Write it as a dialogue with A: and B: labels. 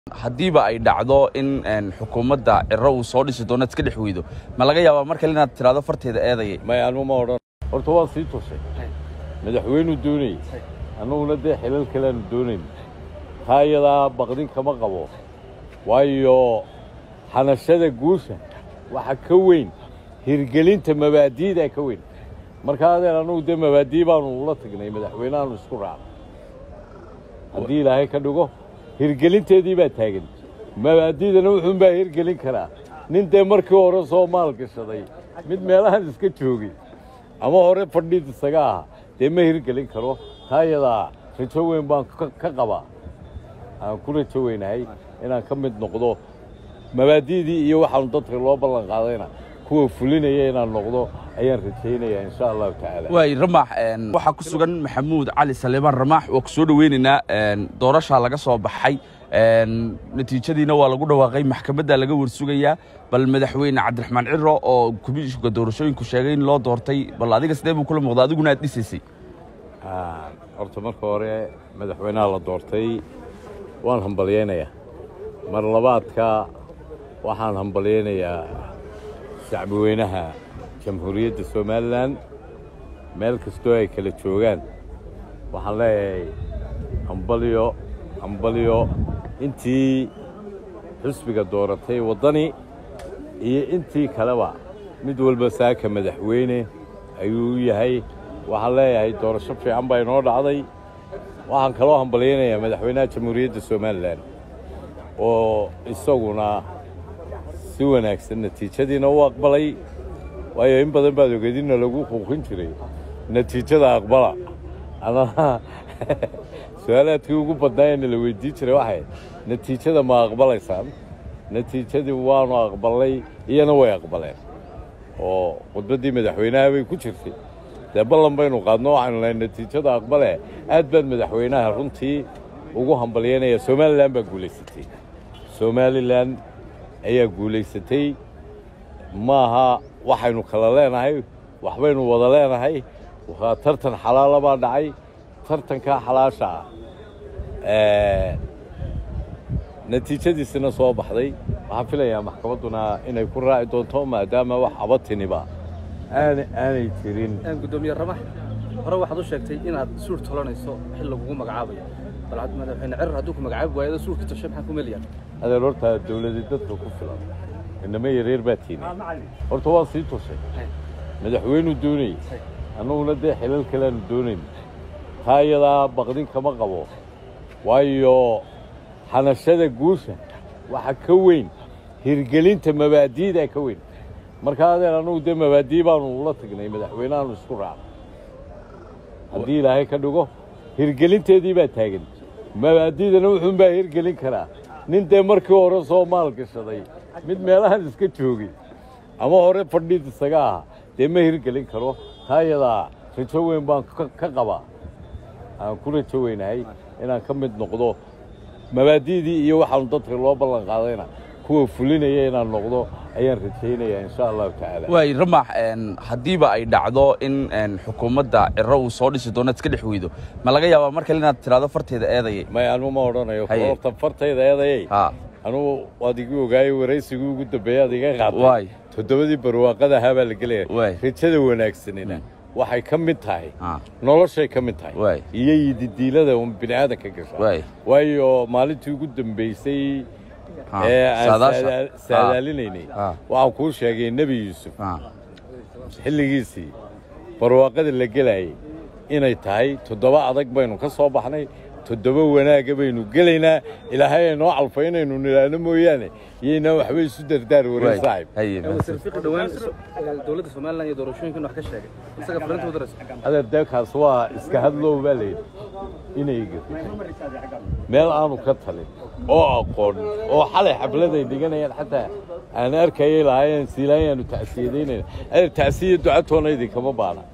A: haddiiba ay dhacdo in xukuumadda ciro uu soo dhisi doono iska dhex weydo ma laga yaabaa mar kale inaad tiraado farteeda eedayay
B: may anu ma odhan horta waan sii tusay madaxweynuu doonayey annaguna dee xilal kaleaanu doonayn taa iyadaa baqdin kama qabo waayo xanashada guusha waxa ka weyn hirgelinta mabaadi'da ka weyn marka adeen annugu dee mabaadii baanu ula tagnay madaxweyneaanu isku raacno haddii ilaahay ka dhigo hirgelinteedii baa taagan mabaadi'dana wuxuunbaa hirgelin karaa nin dee markii hore soo maal gashaday mid meelahan iska joogay ama hore fadhiid isaga aha dee ma hirgelin karo taa iyadaa rajo weyn baan ka qabaa aan ku rajo weynahay inaan ka mid noqdo mabaadi'dii iyo waxaanu dadka loo ballan qaadayna kuwa fulinaya inaan noqdo ayaan rajaynayaa insha allahu tacaala
A: waay ramaax waxaa ku sugan maxamuud cali saleebaan ramaax waa ku soo dhoweynaynaa doorashaa laga soo baxay natiijadiina waa lagu dhawaaqay maxkamadda laga warsugayaa bal madaxweyne cabdiraxmaan ciro oo komishinka doorashooyinku sheegay in loo doortay bal adiga sidee buu kula muuqda adiguna aad dhisaysay
B: horta marka hore madaxweynaha la doortay waan hambalyaynayaa mar labaadka waxaan hambalyaynayaa shacbi weynaha jamhuuriyadda somalilan meel kastoo ay kala joogaan waxaan leeyahay hambalyo hambalyo intii xusbiga dooratay waddani iyo intii kaleba mid walba saaka madaxweyne ayuu yahay waxaan leeyahay doorasho fiican baa inoo dhacday waxaan kaloo hambalyaynayaa madaxweynaha jamhuuriyadda somalilan oo isaguna si wanaagsan natiijadiina u aqbalay waayo in badan baad ogeedinna lagu quuqin jiray natiijada aqbala anaa su-aalaadkii ugu badnaayana la weydiin jiray waxay natiijada ma aqbalaysaan natiijadii waanu aqbalnay iyana way aqbaleen oo khudbaddii madaxweynaha bay ku jirtay dee ballan baynu qaadno waxaynu lahay natiijada aqbale aad baan madaxweynaha runtii ugu hambalyaynaya somalilan baa guulaysatay somalilan ayaa guulaysatay maaha waxaynu kala leenahay waxbaynu wada leenahay waa tartan xalaala baa dhacay tartankaa xalaasha ah natiijadiisina soo baxday waxaan filayaa maxkamadduna inay ku raaci doonto maadaama wax abatiniba aana aanay jirin
C: gudoomiye ramax hore waxaad u sheegtay inaad suur tolanayso xil lagugu magacaabayo bal madaxweyne cirar hadduu ku magacaabi waayado suurka toshe maxaa ku meliyaa
B: adeer horta dawladii dadka ku filan inama yareer baa tiini horta waan sii tusay madaxweynuu doonayey annaguna dee xilal kaleaanu doonayn taa iyadaa baqdin kama qabo waayo xanashada guusha waxa ka weyn hirgelinta mabaadi'da ka weyn marka adeen annugu dee mabaadii baanu ula tagnay madaxweyneaanu isku raacno haddii ilaahay ka dhigo hirgelinteedii baa taagan mabaadi'dana wuxuunbaa hirgelin karaa nin dee markii hore soo maal gashaday mid meelahan iska joogay ama hore fadhiid isaga aha dee ma hirgelin karo taa iyadaa rajo weyn baan ka qabaa aan ku rajo weynahay inaan ka mid noqdo mabaadi'dii iyo waxaanu dadka loo ballan qaadayna kuwa fulinaya inaan noqdo ayaan rajaynayaa insha allahu tacaala
A: waay ramaax haddiiba ay dhacdo in xukuumadda ciro uu soo dhisi doono iska dhex weydo ma laga yaabaa mar kale inaad tiraado farteeda eedayay
B: may anu ma odhanayo
A: Haye.
B: horta fartayda eedayay
A: ha
B: anugu waad igu ogaayey waraysigii ugu dambeeyey aad iga qaatay
A: waay
B: toddobadii barwaaqada ahaa baa la gelaya
A: Waay.
B: rajada wanaagsanina waxay ka mid tahay
A: ha
B: noloshay ka mid tahay
A: Waay.
B: iyo yididiilada un bini aadanka gasha
A: waay
B: waayo maalintii ugu dambaysay
A: Ha,
B: ee aan
A: saadaasha.
B: saada- saadaalinaynay
A: Ha.
B: waxaan kuu sheegay nebi yuusuf
A: ha
B: xilligiisii barwaaqada la gelayay inay tahay toddoba adag baynu ka soo baxnay toddoba wanaagga baynu gelaynaa ilaahay ay noo calfay inaynu nidhaahno mooyaane iyaynaa waxba isu dardaar warin
A: waay
B: saaxib
A: haye
C: wasiir fiqi dhowaan dowladda somalilan iyo doorashooyinkan wax ka sheegay isaga fariinta u darayso
B: adeer deekaas waa iska hadlow baa layidhi inay gafi meel aanu ka talin oo aqoon oo xalay xafladay dhiganayaan xataa aan arkayay lahaayeen siilaanyaanu tacsiyadaynayna adeer tacsiya ducatoona idinkama baana